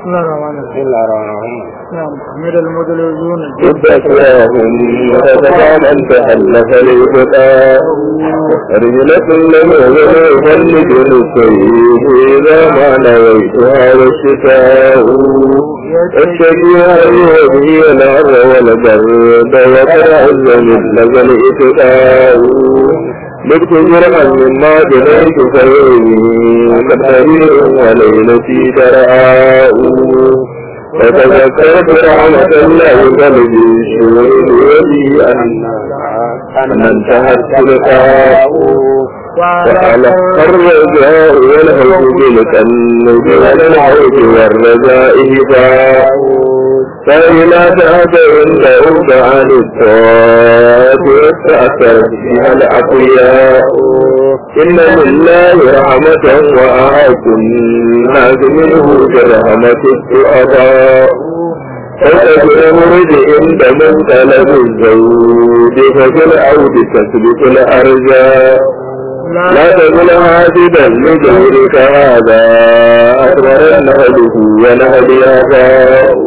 الله الرحمن الرحيم بسم الله الرحمن الرحيم نعم حمد المدلجون ذكراهم فتفعل أن تألف الهدى رجلة له يفلج السيد إذا ما نويتها والشتاء الشجيع هي الأرض والبرد وتعز من لذا الإتقاء بكت جرعا مما جنيت فيرمي كالحرير وليلتي ترعاء فتذكرت رحمة الله قلبي الشهود ولي أن أن انتهت لقاء وعلى الرجاء والهوج بالتنج والعود والرجاء هباء فإلى ذهب عند عن الطاعات واستأثرت بها الأقوياء إن لله رحمة وأعاكم الناس منه برحمة الضعفاء فتجد عند من طلب الزوج ففي العود تثبت الأرجاء لا تقل هاددا لجورك هذا أكبر نهله ونهل آباء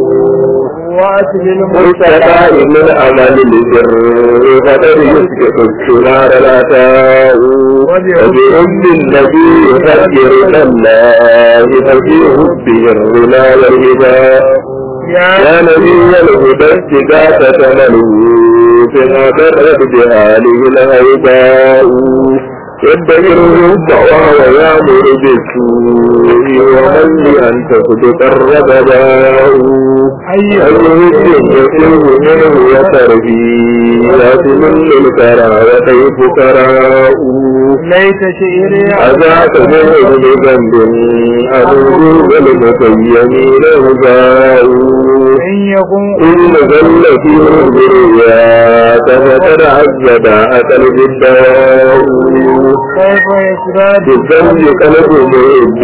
مستقى من عمل البر فقد يسبق الثمار العتاء وبحب النبي يفكر الله ففي حبه الغنى والهداء يا نبي الهدى استغاثة تمله فيما برد بهاله الهيباء يدبر الرب وهو يامر بالسوء ومن لأن تصدق الربداء أي هد يسره منه وتربيات من للكرى وكيف كراء ليت شعري أذاك منه بذنب أدوه والمتيمين هداء إن يكن إن ذل فيه الذريات فقد عذب أكل بالدواء كيف يسراد بالذنب قلب مهد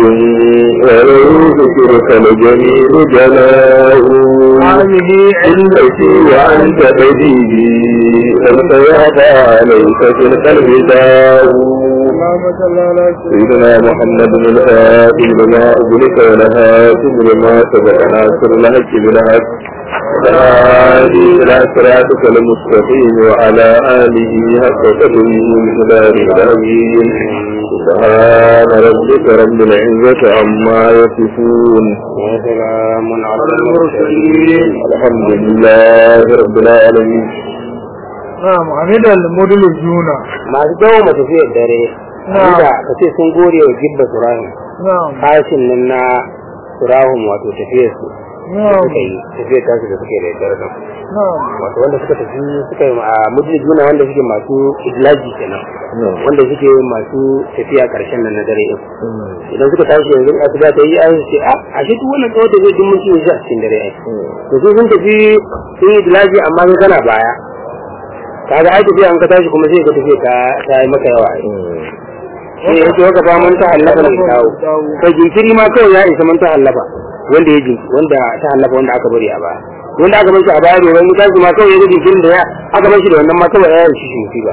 ولو ذكرك الجميل جلاء هذه إنك وأنت بديهي أنت يعطى عليك في القلب داء اللهم صل على سيدنا محمد بن الهادي لما أغلق ولهاتم لما سبق ناصر الحق بالحق والهادي إلى صراطك المستقيم وعلى آله حق قدره مقدار العظيم سبحان ربك رب العزة عما يصفون وسلام على المرسلين الحمد لله رب العالمين نعم حمد المدلجون masu dawo ma tafiyar dare Na'am. inda ka ce sun gode wa gibba surahun نعم kashin nan na surahun wato tafiyar su نعم suka yi tafiyar tasu da suke da dare nan نعم wato wanda suka tafi suka yi a mujin juna wanda suke masu idlaji kenan wanda suke masu tafiya karshen nan na dare din idan suka tashi yanzu a su ta yi an ce a a shi duk wannan tsawon tafiya duk mutum shi a cikin dare ai to su sun tafi sun yi idlaji amma sun kana baya kaga ai tafiya an ka tashi kuma sai ka tafiya ta ta yi maka yawa ai sai yake waka ba mun ta hallafa ne kawo kai jinkiri ma kawai ya isa mun ta hallafa wanda ya jinki wanda ta hallafa wanda aka bari a baya wanda aka bar shi a baya bai wani tashi ma kawai ya ga jinkirin da ya aka bar shi da wannan ma kawai ya yi shi shi musiba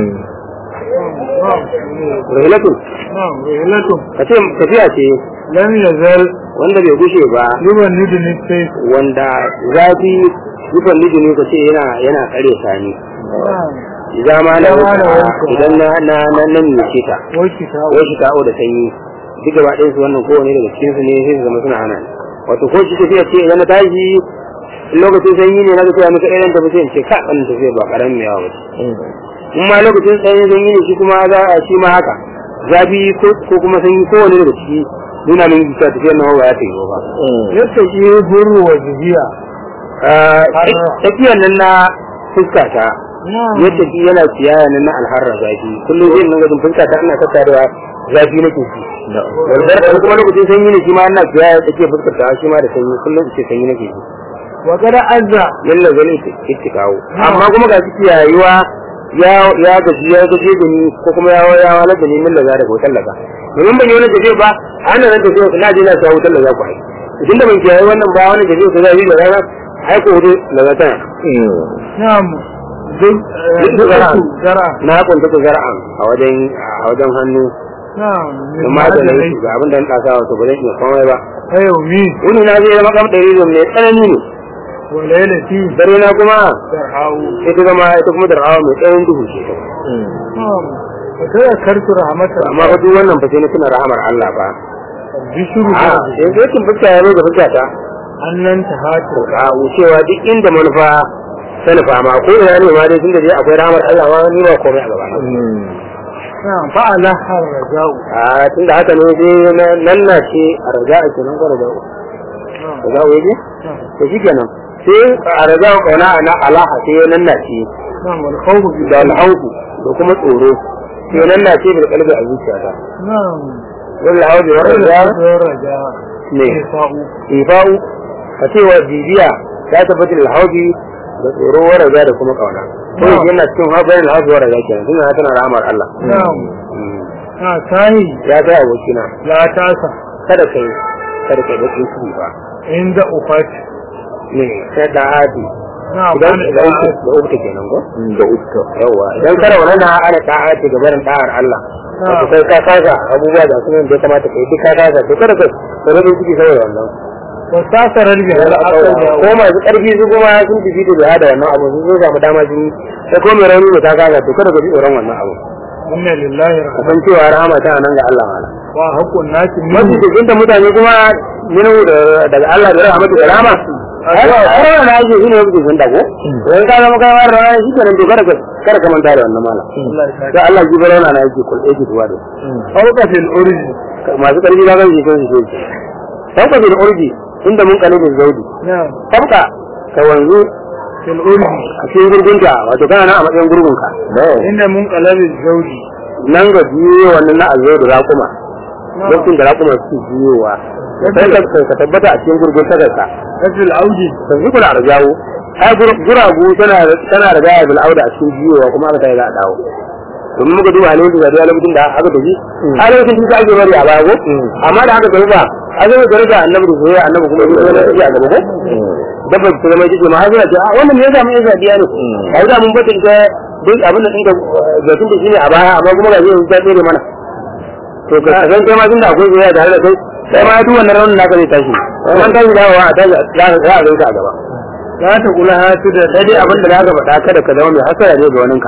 rahilatu نعم رحلة ka ce tafiya ce لم يزل wanda bai gushe ba يبندني السيف wanda zafi rufin lijini ka ce yana yana kare sani نعم idan ma na Idan ma na wuta wuta. idan na na na nan ne ce ta وكتاب ko shi ta'o da sanyi duk gaba ɗayan su wannan kowane daga cikin su ne sai su zama suna hana ni. wato ko shi tafiya ce idan na tashi in lokacin sanyi ne na ga cewa muka irin tafi sai in ce ka wannan tafiya ba karamin yawa ba ce in ma lokacin sanyi sanyi ne shi kuma za a shi ma haka zafi ko ko kuma sanyi kowane daga ciki nuna min cewa tafiyar nan ba ya ta yi ba يتقي بر وجهية tafiyar nan na fuska ta نعم yadda shi yana siyaya nan na alharra zafi kullum zai nan gajin fuska ta ina tattarewa zafi nake shi wanda kuma lokacin sanyi ne shi ma ina siyaya take fuskar ta shi ma da sanyi kullum ce sanyi nake shi وقد أذى yalla zan ita kawo amma kuma ga shi yayuwa ya ya gaji ya gaje da ni ko kuma ya ya wala da ni min laza daga wutar laza domin ban yi wani tafiya ba ana nan tafiya na je na sa wutar laza ku ai idan da ban kiyaye wannan ba wani tafiya ko zai yi da rana ai ko wutar laza tana نعم Duk zara. زرع na kunta ta zara'an a wajen a wajen hannu na'am in ma da laifi ga abin da na kasa wato ba zan iya komai ba ayyumi wani na zai zama kam ɗari mai tsanani ne wa lailati dare na kuma darhawu ita zama ita kuma da rawa mai tsayin duhu ce na'am fa kada kartu rahmatan amma fa duk wannan fa sai na tuna rahamar Allah ba bishru a sai sai kin fuska ya zo da fuska ta annan tahatu a wucewa duk inda manufa ta nufa ma ko ina ne ma dai tunda dai akwai rahamar Allah ma ni ba komai a gaba na na'am fa ala harjau a tunda haka ne dai na- nan na ce a raja a kenan ko raja na'am raja waje to shi kenan sai a raja kauna na alaha sai nan na ce na'am wal khawfu bi da alhauku da kuma tsoro sai nan na ce bil kalbi a zuciyata na'am wal hauku wa raja raja ne fa'u ifa'u ka ce wa bibiya ta tabbatar da hauki da tsoro wa raja da kuma kauna ko yake yana cikin haɓar da hauki wa raja kenan tunda tana rahamar Allah na'am Mm. na tahi ya ga abokina la tasa kada kai kada kai da tsiki ba inda ufat ne sai da hadi na'am idan ana idan ku da uku kenan ko da uska yawa idan kana wannan na ana ta'a ce ga barin ta'ar Allah wato kai ka kaga abubuwa da kuma da ya kamata kai duk ka kaga to kada kai da rabin ciki saboda wannan wa tasarar bi al aqal ko masu ƙarfi su kuma sun tafi da biya da wannan abu sun zo samu dama sun yi sai ko mai rauni da ta kaga to kada ka ji tsoron wannan abu inna lillahi ka rahmat san cewa rahama tana nan ga Allah mala wa haqqun nasi mafi min cikin da mutane kuma minu daga Allah da rahmatu da rahama ai kowa na yake shine mafi cikin da ko wai ka zama kai mara rahama shi kenan to kada ka kada ka manta da wannan mala Allah ya da Allah ji barona na yake kul yake tuwa da fawqa fil urji masu ƙarfi ba kan shi kan shi shi sauka bil urji inda mun kalibin zaudi na'am sauka ka wanzu fil urji a cikin gurgunta wato kana nan a matsayin gurgunka inda mun qalabil zawji nan ga biyo wannan na azo da raƙuma lokacin da raƙuma su biyowa sai ka ka tabbata a cikin gurgun ta ka fil audi sai ku kula da jawo ai guragu tana tana da gaya bil auda a cikin biyowa kuma aka tayi za a dawo domin muka duba halin da da lokacin da aka tafi a lokacin da ake bari a baya ko amma da aka tafi ba a zai da rage annabi da soyayya annabi kuma duk wani tafi a gaba ko dabba ta zama jike ma har suna ce a wannan me yasa mun yasa biya ne a yi da mun bata ita duk abin da ɗinka zaitun da shine a baya amma kuma ga zai ta tsere mana to ka san kai ma tun da akwai soyayya tare da kai sai ma duk wannan raunin naka zai tashi kuma tashi dawowa a tashi za a za a ganka a gaba la ta kula hatu da sai dai abin da za ka faɗa kada ka zama mai hasara ne ga waninka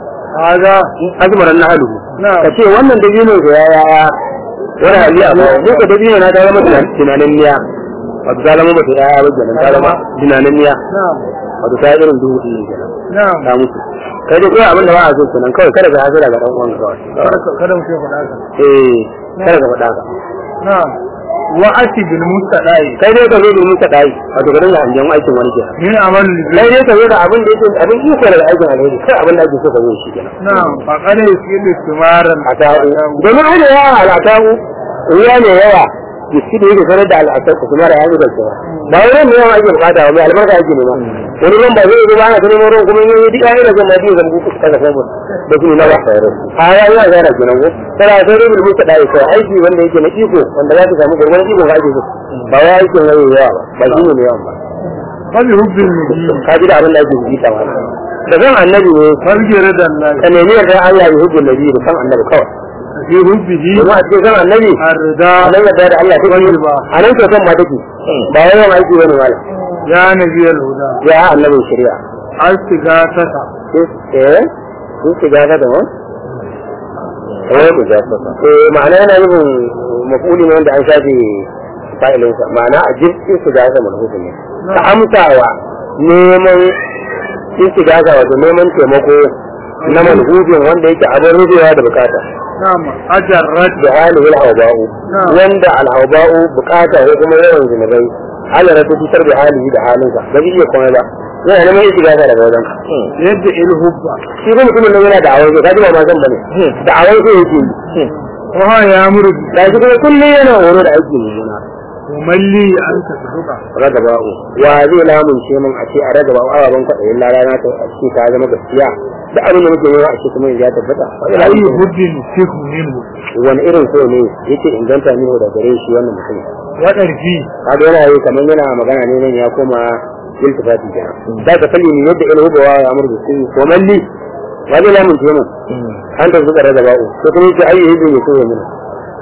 haza azmaran na halu na ka ce wannan dabino da ya ya wani hali a bawa ko ka dabino na ta zama tunanin niya wato ta zama bata yaya ba kenan ta zama tunanin niya na'am wato ta yi irin duhu ɗin ne kenan na'am ta mutu kai dai kawai abin da ba a so kenan kawai kada ka hasara ga ɗan uwan kawai kada kada mu ce faɗa ka eh kada ka faɗa ka na'am wa ati bil mustaqai kai dai ka zo domin ka ɗayi wato ka dinga hangen aikin wani kenan min amal kai dai ka zo da abin da yake abin iko da aikin alheri kai abin da ake so ka zo shi kenan na'am fa kada yusilu timaran atahu domin ana yawa al'atahu ruwa ne yawa jiki da yake sanar da al'asar ku kuma da ya zuba cewa ba wani ruwan ne yawa ake bukata ba mai albarka ake nema wani ruwan ba zai zo ba ana ta neman ruwan kuma yi duk ayyukan zan biyu zan buku kasa samun da su na ba a ya yi a zara kenan ko tana sai dai bulmu ta dai kai aiki wanda yake na iko wanda za ka samu gurgurin iko ga ake so ba wai aikin yayi yawa ba ba shi ne mai yawan ba fa bi hubbil nabi ka ji da abin da ake bukata ba da zan annabi ne farge radan Allah ka nemi yarda Allah ya hubbu nabi da san annabi kawai fi hubbihi domin a cikin san annabi arda a nan yadda da Allah take yi a nan kyautan ma take ba wai yawan aiki bane mala ya nabi al huda ya annabin shari'a astigataka eh sun shiga ga da wani eh ku ja eh ma'ana yana nufin mafuli ne wanda an shafe fa'ilin sa ma'ana a jirgin su ga ga manhusu ne ka amsawa neman sun shiga ga wato neman taimako na manhujin wanda yake abin rubewa da bukata na'am ajarrat da halin al-hawba'u Na'am. wanda al-hawba'u bukata ko kuma yawan zinubai Allah ya tutar da halihi da halinsa ba zai iya komai ba yana neman yin shiga daga wajen ka yadda il hubba shi kuma mutumin nan yana da awai ka ji ba ma san bane da awai sai yake yi wa ha ya muru da shi kuma kullum yana horo da aiki mummuna wa malli an ta suka ragaba'u wa zai lamunce min a ce a ragaba'u ababen kwaɗayin lalana ta a ce ta zama gaskiya da abin da muke yi a ce kuma ya tabbata ayi hubbin fihu minhu wani irin so ne yake inganta ni da gare shi wannan mutum wa darfi kaga yana yi kamar yana magana ne nan ya koma iltifati kenan da ka kalli ni yadda ilhu bawa ya amur da su ko malli wa zai lamunce min an ta zuka ragaba'u ko kuma yake ayi hidin ya so ya mina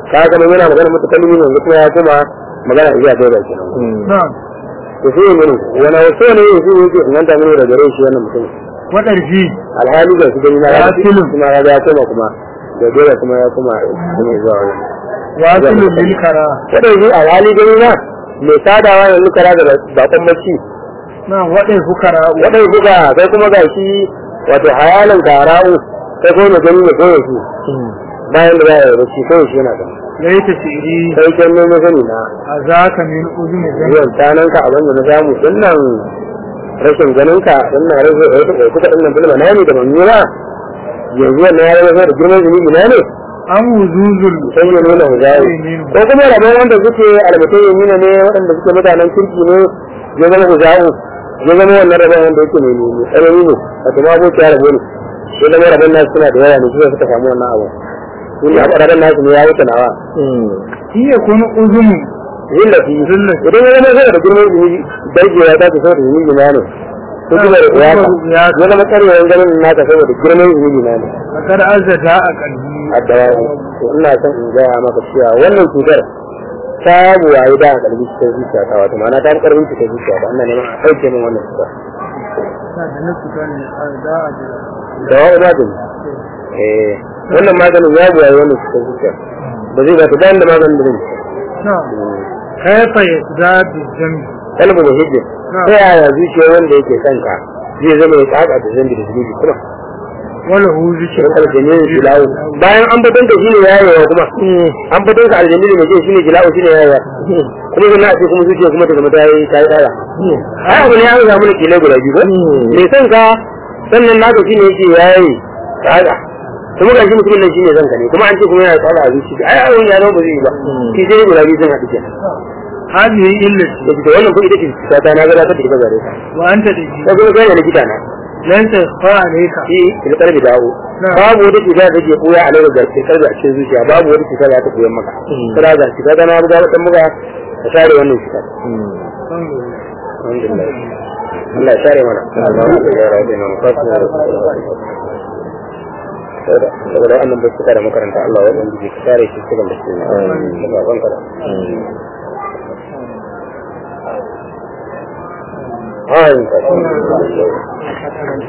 ka ga mun yana magana mutakallimi yanzu kuma ya kuma magana iya dole kenan na'am to sai mun wani wasu ne yanzu yake inganta mun da gare shi wannan mutum waɗarfi alhali ga su gani na ya Wasilun. kuma ya ga ya koma kuma da dole kuma ya kuma kuma zuwa wani wasilun lil kara kada yi alhali gani na mai sadawa yanzu kara da bakon mace na'am waɗai fukara wadai buga kai kuma ga shi wato hayalan kara'u kai kuma mai gani ne kawai shi bayan da za a yi bacci kawai shi yana da laita shiri kai kan nemo sani na a zaka min uzuni zan zuwan tanan ka abin da na samu dinnan rashin ganin ka dinnan rashin ɗauki kuka dinnan bilma na ne da ban nuna yanzu wannan ya zama da girman zunubi na ne an wuzuzul sai ya nuna huzayi ko kuma rabon wanda suke albatai ya nuna ne waɗanda suke mutanen kirki ne ya zama huzayi ya zama wannan rabon wanda yake mai nuni tsanani ne a kuma aboki ya rabo ne ya zama rabon nasu suna da yawa ne shi suka samu wannan abu sun yi rabon nasu ne ya wuce nawa iya kun uzunu zillafi idan ya zama zai da girman zunubi darjewa ta ta saboda zunubi na ne ko kuma da kuyata ya zama karewa ganin naka saboda girman zunubi na ne a kar azzata a kalbi a dawawo to ina son in gaya maka cewa wannan cutar ta buwaye da a kalbi cikin zuciya ta wato ma'ana ta fi karfin cikin zuciya ta ina neman a ɗauke min wannan cutar ta da na fita ne a da a da dawawo magani eh wannan maganin ya buwaye wannan cikin zuciya ba zai ba ta bayan da maganin da zai na'am kaifa yazdadu zambi kalmar muhijjin ta yaya zuciya wanda yake son ka zai zama ya tsaka da zambi da zunubi kuma wala hu zikr shirin aljamilu jilawu bayan an fatan da shi ne yayewa kuma an fatan ka aljamilu mai jin shi ne jilawu shi ne yayewa kuma zai na ce kuma zuciya kuma ta zama ta yi ta yi tsara ai abu ne an samu da kila guda biyu ba mai son ka sannan naka shi ne yake yayi tsara kuma ga shi mutumin nan shi ne zanka ne kuma an ce kuma yana tsara a zuciya ai abun ya zama ba zai yi ba shi sai guda biyu sun haɗu kenan hadihi illati da fita wannan kuma ita ce cuta ta na gabatar da ita gare ka wa anta daji sai kuma kai ne likita na lan tasfa alayka shi filkar da dawo Na. babu wata cuta da take koya a lura da filkar da a cikin zuciya babu wata cuta da ta koyan maka kada ga cuta ta na buga wata muka ka share wannan cuta alhamdulillah Allah ya share mana Allah ya share mana fasu saboda wannan da suka da makaranta Allah ya ɗan ka share shi cikin da su da baban ka Ayin ka.